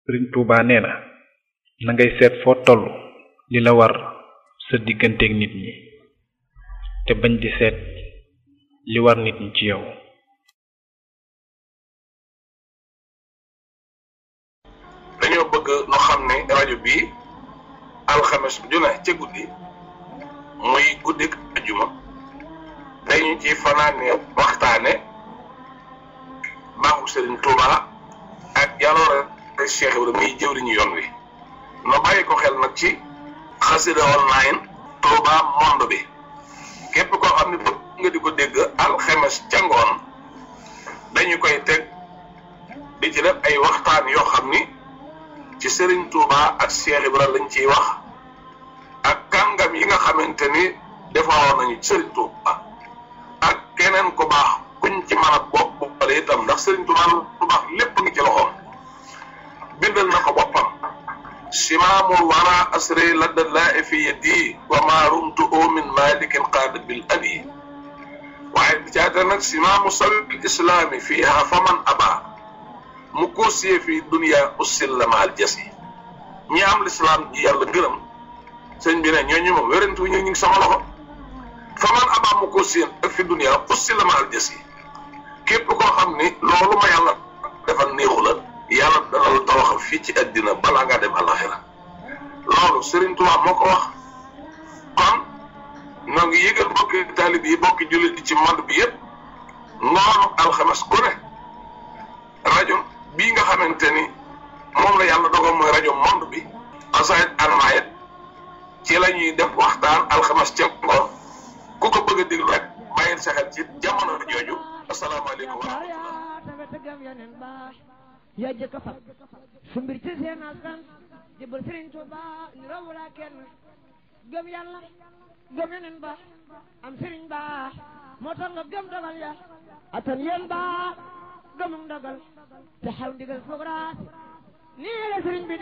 sëriñ Tuuba nee na na ngay seet foo toll li la war sa digganteeg nit ñi te bañ di seet li war nit ñi ci yow dañoo bëgg nu xam ne rajo bii alxames ju ne ca guddi muy guddik ajuma dañu ci fanaane waxtaane baaxu Sëriñ Tuuba ak jaloore Cheikh Ibrahima muy jëwriñu yoon wi no bàyyi ko xel nag ci xasida online Tuuba monde bi képp koo xam ne bëgg nga di ko dégg alxames ca ngoon dañu koy teg di ci def ay waxtaan yoo xam ni ci Serigne Touba ak Cheikh Ibra lañ ciy wax ak kàngam yi nga xamante ni defaroon nañu Serigne Touba ak keneen ku baax kuñ ci mën a bopp boppale itam ndax Serigne Touba lu baax lépp ngi ci loxoom bindal na ko boppam simaamul wara asri ladda laa fi yadi wa ma rumtu min malikin qaada bil abi waaye bi caata nag simaamu sabil islaami fiiha faman aba mu koosiyee fii dunia ussil la maal jas yi ñi am lislaam ji yàlla gërëm sëñ bi ne ñooñu moom wérante wu ñu ngi sama loxo fa man abaa mu koosiyee ak fi dunia ussil la maal jas yi képp koo xam ni loolu ma yàlla defal néexu la yàlla dana la tawaxal fii ci àddina balaa ngaa dem alaxira loolu Serigne Touba moo ko wax kon ñoo ngi yëgal bokki taalib yi bokki jullit yi ci monde bi yëpp ngoonu alxames ku ne rajo bii nga xamante ni moom la yàlla dogal mooy rajo monde bi xasaayit almaayit ci la ñuy def waxtaan alxames ca ngoon ku ko bëgg a déglu rek bàyyil sa xel ci jamono jooju asalaamaaleykum wa rahmatullah yaa jëkk a fab su mbir ci seen askan jëbal Sëriñ Tuuba ni raw la kenn gëm yàlla gëm yeneen ba am sëriñ ba moo tax nga gëm dogal ya atan yéen ba gëmum dogal te xaw ndigal foog raas nii la sëriñ bi